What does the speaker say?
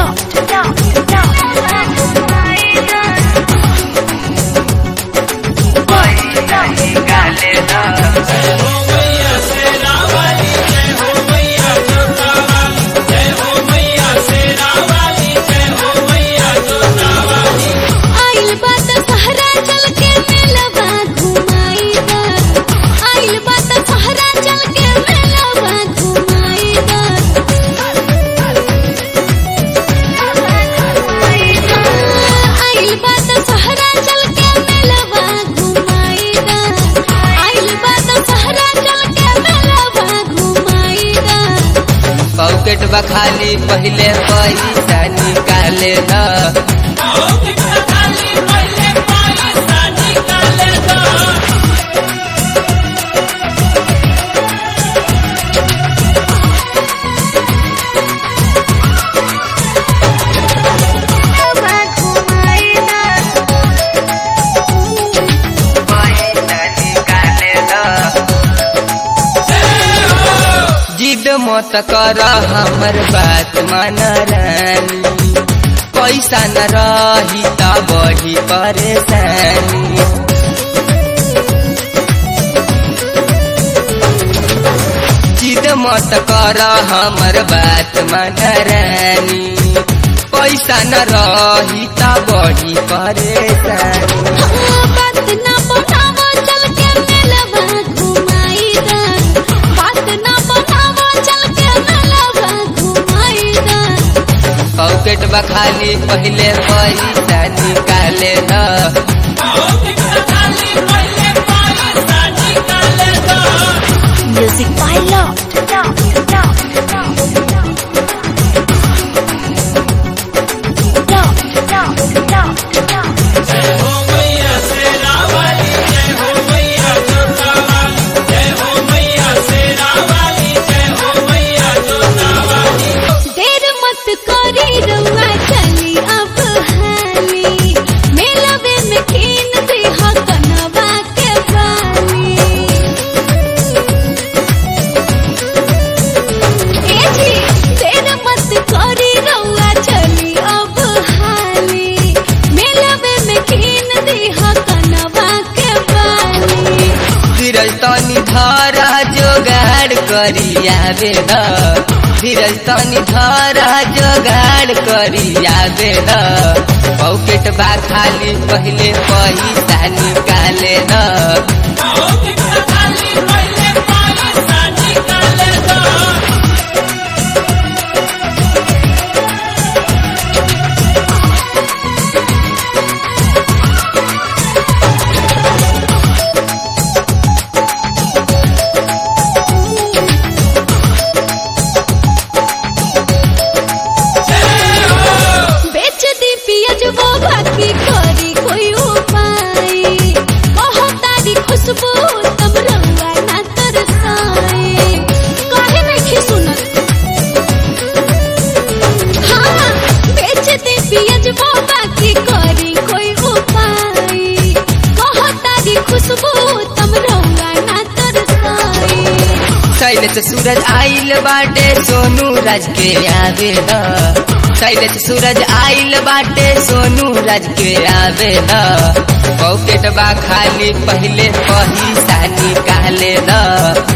आइल बात सहरा चल के मेलवा घुमाई दा आइल बात सहरा चल के मेलवा घुमाई दा आइल बात सहरा चल के मेलवा घुमाई दा आइल बात सहरा चल के मेलवा घुमाई दा पॉकेट बा खाली पहले पैसा निकाले न पैसा निकाले न जिद मत कर हमर बात मान रानी पैसा न रही त बढी परेशानी जिद मत कर हमर बात मान रानी पैसा न रही त बढी परेशानी बात ना बनावो चल के मेलवा घुमाई दा बात ना बनावो चल के मेलवा घुमाई दा पॉकेट बा खाली पहले पैसा निकाले न म्यूजिक बाय लव देर मत करी रउआ चली अब हाली मेलवे में कीन दे हकनवा के बाली ए जी देर मत करी रउआ चली अब हाली मेलवे में कीन दे हकनवा के बाली धीरज तनी धारा जोगाड़ करी आवे न धीरज तनी धारा जोगाड़ करी आवे न पॉकेट बा खाली पहले पैसा निकाले न बेच दी पियज वो बाकी करी कोई उपाय कहो तारी खुशबू तब रंगा ना तरसाए काहे नहीं सुनत हाँ बेच दी पियज वो बाकी करी कोई उपाय कहो तारी खुशबू तब रंगा ना तरसाए शैलेश सूरज आइल बाटे सोनू राज के आवे न शैलेश सूरज आइल बाटे सोनू राज के आवे न पॉकेट बा खाली पहले पैसा निकाले न